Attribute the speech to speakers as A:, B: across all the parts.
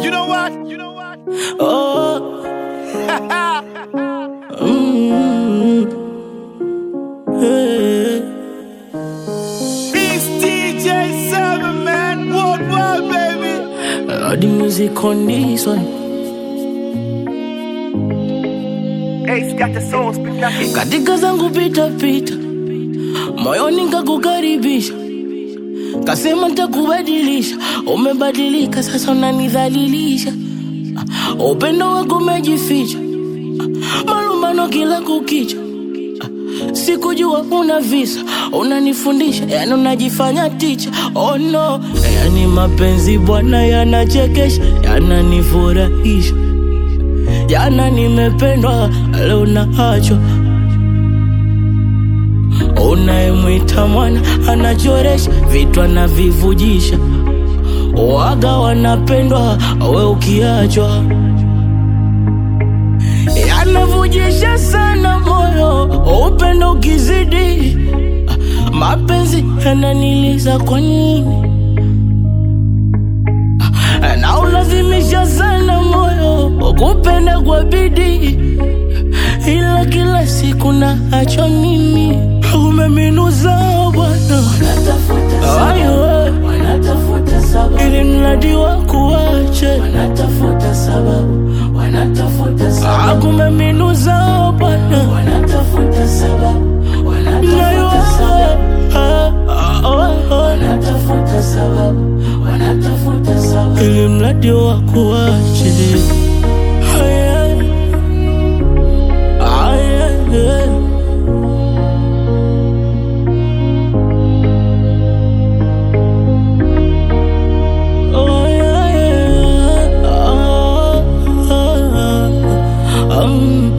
A: You know what? You know what?
B: Oh. Mm. Hey.
A: It's DJ Seven Man Worldwide, baby.
B: All the music on this one.
A: Ace got the soul, spit that shit.
B: Katika zangu pita pita, moyoni kakukaribisha, kasema takubadilisha. Umebadilika sasa, unanidhalilisha. Upendo wako umejificha, malumbano kila kukicha. Sikujua una visa, unanifundisha, yani unajifanya ticha. Oh no, yani mapenzi bwana yanachekesha, yananifurahisha. Jana nimependwa, leo naachwa. Unayemwita mwana anachoresha, vitu anavivujisha. Waga wanapendwa, we ukiachwa yanavujisha sana moyo, upendo ukizidi, mapenzi yananiliza kwa nini? na ulazimisha sana moyo kupenda kwa bidii, ila kila siku na acho mimi umeminuza Bwana, Ayo,
C: Wanatafuta sababu,
B: ili mradi wa kuache
C: wanatafuta sababu, wanatafuta sababu,
B: akumeminuza Bwana,
C: wanatafuta sababu,
B: nayo
C: wanatafuta sababu,
B: ah, ah, ah, ah,
C: wanatafuta sababu, wanatafuta sababu.
B: ili mradi wa kuache Aya, aya, aya. Oh, yeah, yeah. Ah, ah, ah. Um.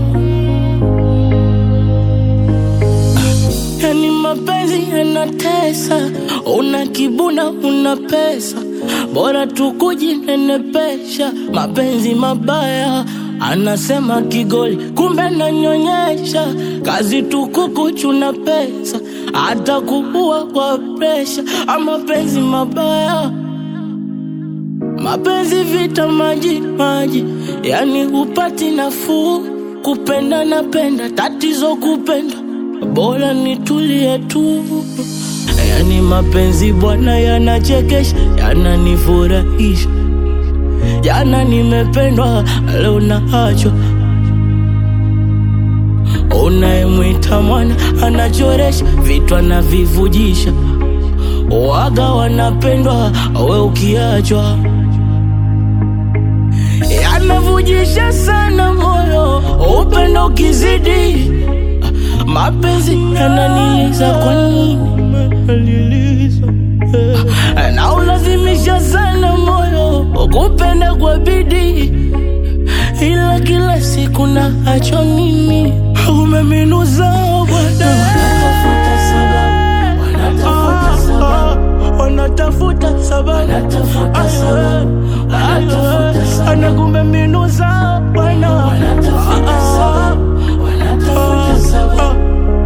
B: Yani mapenzi yanatesa, una kibuna, una pesa, bora tu kujinenepesha. Mapenzi mabaya anasema kigoli, kumbe nanyonyesha. Kazi tu kukuchuna pesa, hata kuua kwa presha. Ah, Mapenzi mabaya Mapenzi vita maji maji, yani upati nafuu. Kupenda napenda, tatizo kupenda, bora nitulie tu. Yani mapenzi bwana yanachekesha, yananifurahisha. Jana nimependwa, leo naachwa. Unayemwita mwana anachoresha, vitu anavivujisha. Waga wanapendwa, we ukiachwa yanavujisha sana moyo, upendo ukizidi, mapenzi yananiliza. Kwa nini na ulazimisha sana moyo kupenda kwa bidii, ila kila siku na acho mimi umeminuza Bwana.
C: Wanatafuta sababu, wanatafuta sababu,
B: wanatafuta sababu
C: wanatafuta sababu, wanatafuta sababu,
B: anakumbe minuza Bwana
C: wanatafuta sababu, wanatafuta sababu,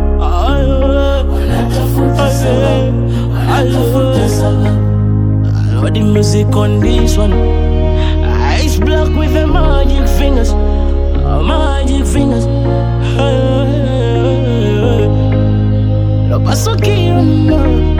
C: wanatafuta sababu, wanatafuta sababu.
B: Lord, the music on this one. Ice block with the magic fingers, uh, magic fingers. Lo paso aquí,